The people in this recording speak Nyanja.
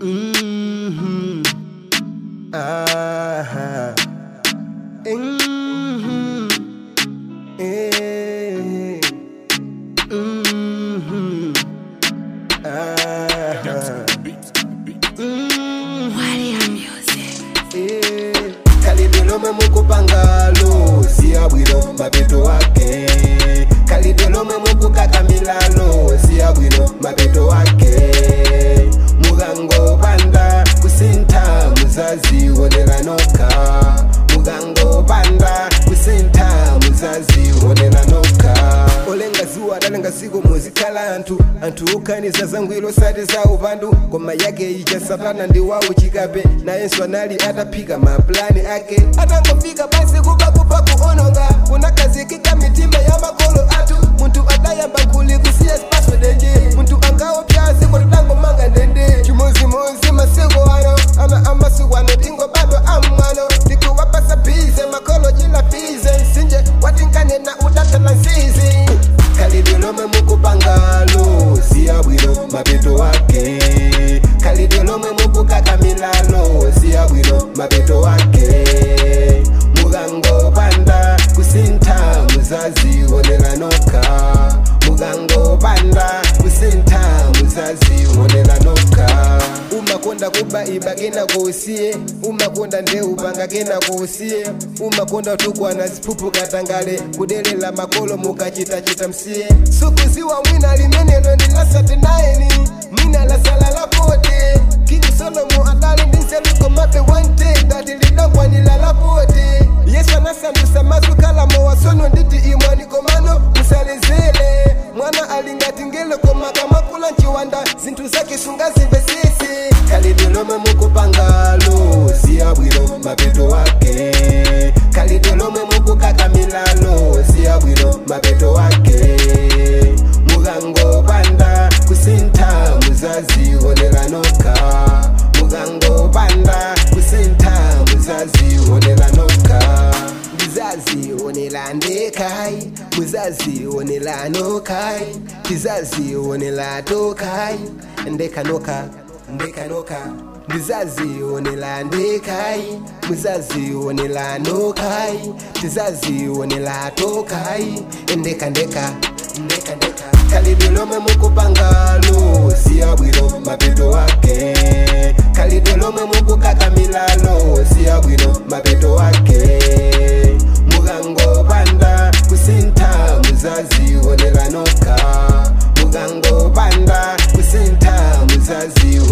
Mhm. Aha. Mhm. Eh. Mhm. Aha. Mhm. Eh. kalidolome mukupangalo siyabwino mapeto wake kalidolome mukukakamilalo siyabwino mapeto wake mugango panda kusintha muzazi woneranoka mugango panda kusintha muzazi woneranoka olenga zuwa dalenga siku muzikhala anthu anthu ukhaniza zangwiro sati za upandu koma yake ija satana ndi wawo chikape nayenso anali ataphika maplani ake atangofika basi kupakupa kuononga kunakazikika mitima ya makolo athu munthu adayamba nkuli kusiya spaso denje munthu angaopya ziko tutangomanga ndende chimozimozi masiku ano ana amasiku ano tingobadwa amwano ndikuwapasa bize makolo chilafize msinje watinkanena udatala nzizi kalidolome mukupangalo siyabwino mapeto wake kalidolome mukukakamilalo siyabwino mapeto wake mugango panda kusintha muzazi woneranoka mugango panda kusintha muzazi woneranoka umakonda kuba ibakena kuusiye umakonda ndeupanga kena kuusiye umakonda tukwana ziphuphu katangale kudelela makolo mukachitachita msiye sukuziwa mwina limenelo ndilasati nayeni mwina lasala lapote kingi solomo adali ndinseluko mape wante dati lidongwanila lapote yesu anasandusa mazukala mowasono nditi imwanikomano musalezele mwana alingati ngelo komakamakula nchiwanda zinthu zake sungazimvesese kalidolome mukupangalo siyabwino mapeto wake kalidolome mukukakamilalo siyabwino mapeto wake mugango panda kusintha muzazi woneranoka mugango panda kusintha muzazi woneranoka ndizazi wonelandekai muzazi wonelanokai tizazi wonelatokai ndekanoka ndekanoka ndizazi wonelandekai muzazi wonelanokai tizazi wonelatokai ndekandeka ndekandeka kalidolome mukupangalo siyabwino mapeto wake kalidolome mukukakamilalo siyabwino mapeto wake mugango panda kusintha muzazi woneranoka mugango panda kusintha muzazi